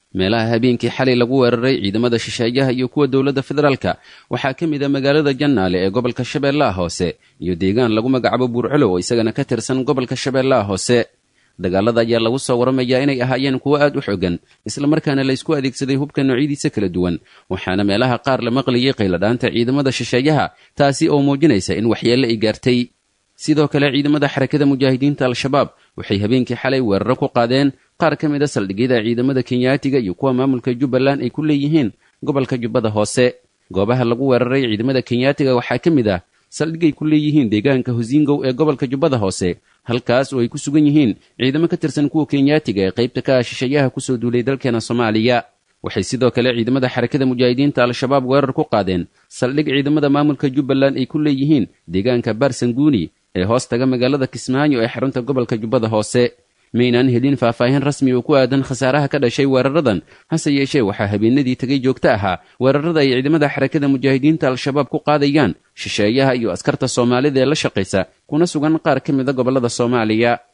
meelaha habeenkii xalay lagu weeraray ciidamada shisheeyaha iyo kuwa dowladda federaalka waxaa ka mid a magaalada jannaale ee gobolka shabeellaha hoose iyo deegaan lagu magacaabo buurcolow oo isagana ka tirsan gobolka shabeellaha hoose dagaalada ayaa lagu soo waramayaa inay ahaayeen kuwo aad u xogan islamarkaana la ysku adeegsaday hubka noocyadiisa kala duwan waxaana meelaha qaar la maqlayay qayladhaanta ciidamada shisheeyaha taasi oo muujinaysa in waxyeelle ay gaartay sidoo kale ciidamada xarakada mujaahidiinta al-shabaab waxay habeenkii xalay weeraro ku qaadeen qaar ka mid a saldhigyada ciidamada kenyaatiga iyo kuwa maamulka jubbaland ay ku leeyihiin gobolka jubbada hoose goobaha lagu weeraray ciidamada kenyaatiga waxaa ka mid ah saldhigay ku leeyihiin deegaanka hosingow ee gobolka jubbada hoose halkaas oo ay ku sugan yihiin ciidamo ka tirsan kuwa kenyaatiga ee qaybta ka ah shisheeyaha kusoo duulay dalkeena soomaaliya waxay sidoo kale ciidamada xarakada mujaahidiinta al-shabaab weerar ku qaadeen saldhig ciidamada maamulka jubbaland ay ku leeyihiin deegaanka baarsanguuni ee hoos taga magaalada kismaayo ee xarunta gobolka jubbada hoose maynaan helin faahfaahin rasmi oo ku aadan khasaaraha ka dhashay weeraradan hase yeeshee waxaa habeenadii tegay joogto ahaa weerarada ay ciidamada xarakada mujaahidiinta al-shabaab ku qaadayaan shisheeyaha iyo askarta soomaalida ee la shaqaysa kuna sugan qaar ka mida gobollada soomaaliya